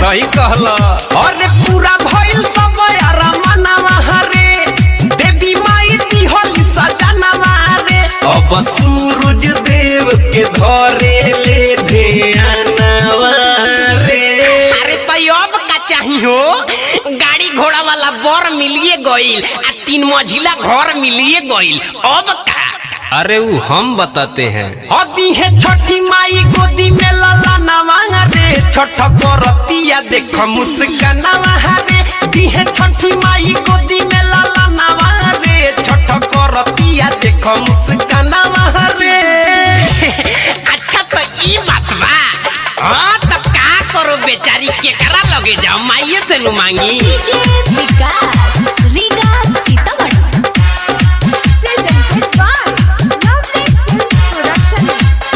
सही कहला अरे पूरा भइल सब यारा मनवा रे देवी माई दिहली सजनवा रे अब सूरज देव के धरे ले ध्यानवा रे अरे तो अब का चाही हो गाड़ी घोड़ा वाला बर मिलिए गईल आ तीन मंजिला घर मिलिए गईल अब का अरे वो हम बताते हैं हदी है छठी माई गोदी में लाला नवांगा रे छठ करतिया देख मुस्कानावा रे दी है छठी माई गोदी में लाला नवांगा रे छठ करतिया देख मुस्कानावा रे अच्छा तो ई बात बा हाँ तो का करो बेचारी केकरा लगे जाओ माइये से नु मांगी DJ Vikas Riga Sitamarhi presented by lovely film production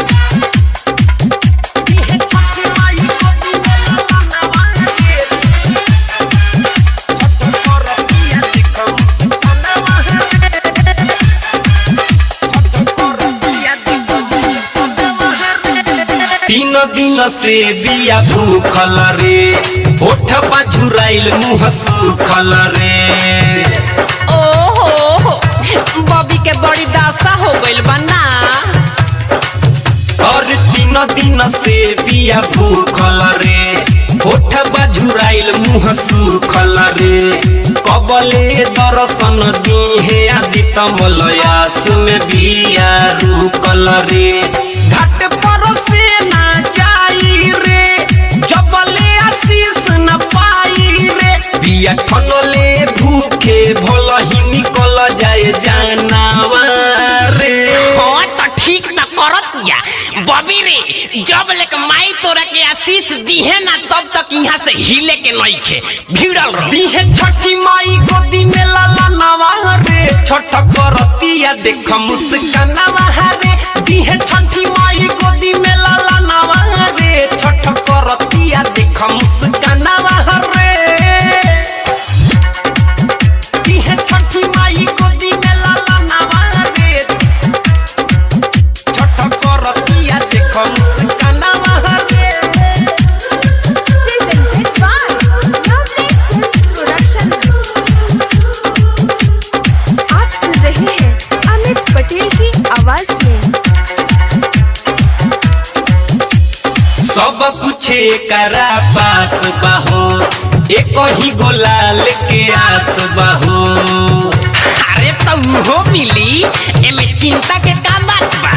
दी है छठी माई गोदी में लाला नवांगा रे छठ करतिया देख मुस्कानावा रे तीन दिन से बिया भूखल रे होठ झुराइल मुंह सुखल रे ओहो हो बॉबी के बड़ी दासा हो गइल बा ना और तीन दिन से बिया भूखल रे होठ झुराइल मुंह सुखल रे कबले दर्शन दिहे आदि तमलयास में बिया रुकल रे घाट पर से ना जाई रे जबले आशीष न पाई रे बिया ठनले भूखे भल ही निकल जाए जानवा रे हाँ तो ठीक तो करत या बॉबी रे जब लेक माई तोरा के आशीष दीहे ना तब तक यहाँ से हिले के नहीं खे भीड़ल रहो दिहे छठी माई गोदी में लाला नवा रे छठ करतिया देख मुस्कानावा रे दिहे छठी माई गोदी में लाला नवा रे छठ करतिया देख मुस्कानावा रे दिहे छठी माई गोदी में लाला नवा रे छठ करतिया देख मुस्कानावा रे presented by lovely film production आप सुन रहे हैं अमित पटेल की आवाज में सब कुछ करा पास बाहो एक ही गोलाल के आस बाहो अरे तो उहो मिली एमे चिंता के का बात बा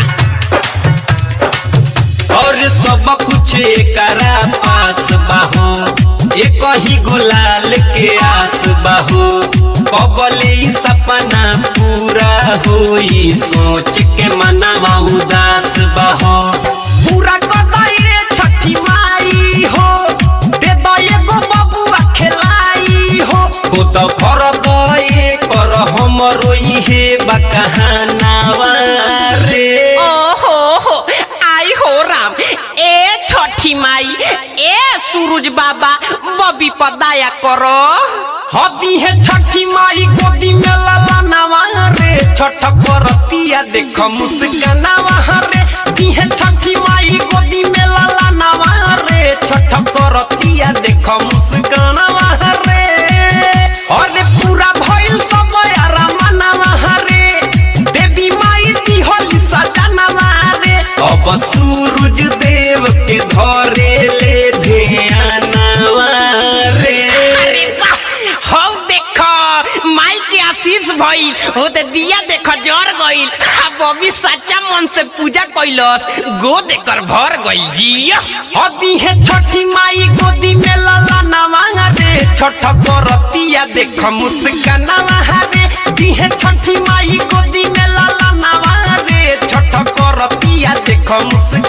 और सब कुछ करा पास बाहो एक ही गोलाल के आस बाहो कबले ई सपना पूरा होई सोच के मनवा उदास बाहो पूरा कदाई छठी माई हो दे दो एगो बबुआ खेलाई हो हो तो फर दए कर हमरो इहे बकहानावा रे ओहो हो आई हो राम ए छठी माई ए सूरज बाबा बबी पर दया करो हदी है छठी माई गोदी में लाला नवा रे छठ करतिया देख मुस्कानावा रे दी है छठी माई गोदी में लाला नवा रे छठ करतिया देख मुस्कानावा रे अरे पूरा भइल सब यारा मनवा रे देवी माई दिहली सजनवा रे अब सूरज देव के धरे ले ध्यानवा रे अरे वाह हो देखो माई के आशीष भइल हो ते दिया देखो जर गइल आ बबी सच्चा मन से पूजा कइलस गो देकर भर गइल जी हदी है छठी माई गोदी में लाला नवांगा रे छठ करतिया देख मुस्कानावा रे दी है छठी माई गोदी में लाला नवांगा रे छठ करतिया देख मुस्कानावा